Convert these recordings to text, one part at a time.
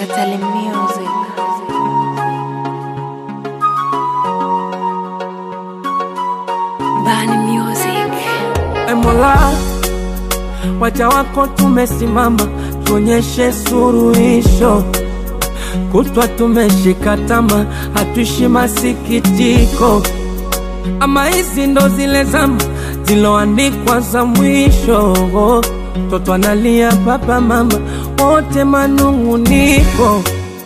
Katali Music. Bani Music. E Mola, waja wako tumesimama, tuonyeshe suruhisho. Kutwa tumeshika tama, hatuishi masikitiko. Ama hizi ndo zile zama ziloandikwa za mwisho. Toto analia, baba mama wote manung'uniko.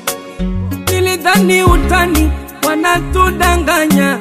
Nilidhani utani, wanatudanganya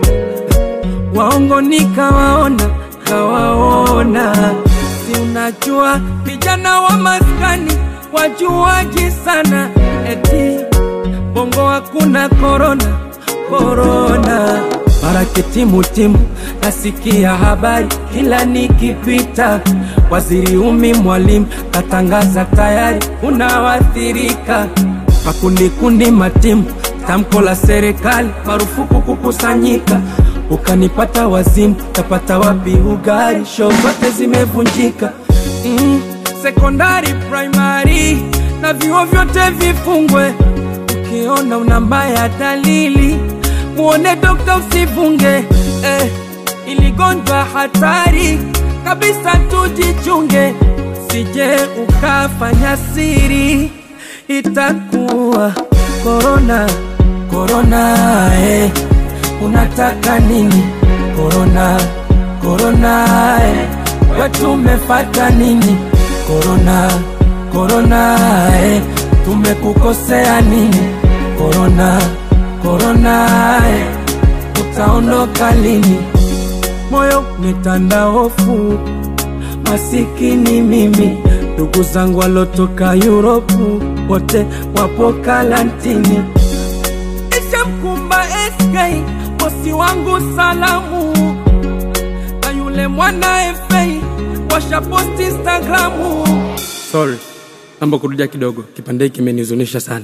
waongo nikawaona, kawaona. Si unajua vijana wa maskani wajuaji sana, eti bongo hakuna korona, korona. Mara kitimutimu nasikia habari kila nikipita, waziri umi mwalimu katangaza tayari unawathirika makundikundi matimu, tamko la serikali marufuku kukusanyika. Ukanipata wazimu, tapata wapi ugari? Show zote zimevunjika. Mm, sekondari, primary na vyuo vyote vifungwe. Ukiona una mbaya dalili, muone dokta, usivunge eh, iligonjwa hatari kabisa, tujichunge, sije ukafanya siri itakuwa korona korona eh. Unataka nini korona korona eh. Wetu umefata nini korona korona eh. Tumekukosea nini korona korona eh. Utaondoka lini? Moyo umetanda hofu, masikini mimi ndugu zangu walotoka Yuropu wote wapo karantini. Ishamkumba SK bosi wangu salamu, na yule mwana FA washaposti Instagramu. Sorry, naomba kurudia kidogo, kipande hiki kimenihuzunisha sana.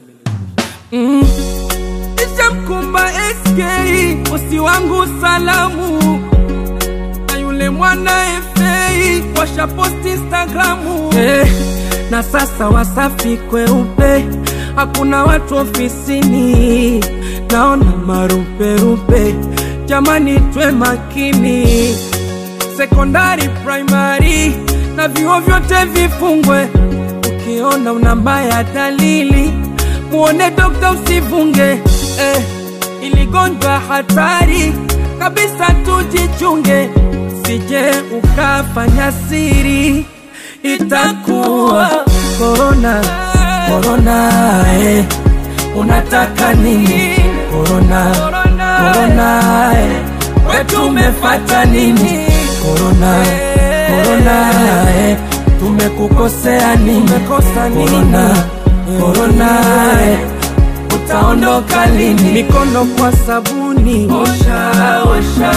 Mm. Ishamkumba SK bosi wangu salamu na yule mwana FA washaposti Instagramu eh, na sasa Wasafi kweupe, hakuna watu ofisini, naona maruperupe. Jamani, twe makini, sekondari, primary na vyuo vyote vifungwe. Ukiona una mbaya dalili, muone dokta, usivunge eh, iligonjwa hatari kabisa, tujichunge, sije ukafanya siri, itakuwa korona korona. Eh, unataka nini korona korona? Eh, wetu umefata nini korona korona? Eh, tumekukosea nini korona korona? Eh, utaondoka lini? Mikono kwa sabuni, osha osha,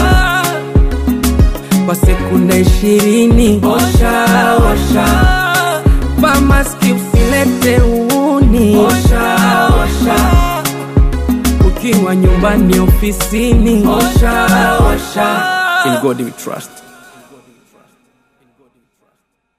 kwa sekunde ishirini, osha osha, vaa maski, usilete uuni, osha osha, ukiwa nyumbani, ofisini, osha osha. In God we trust.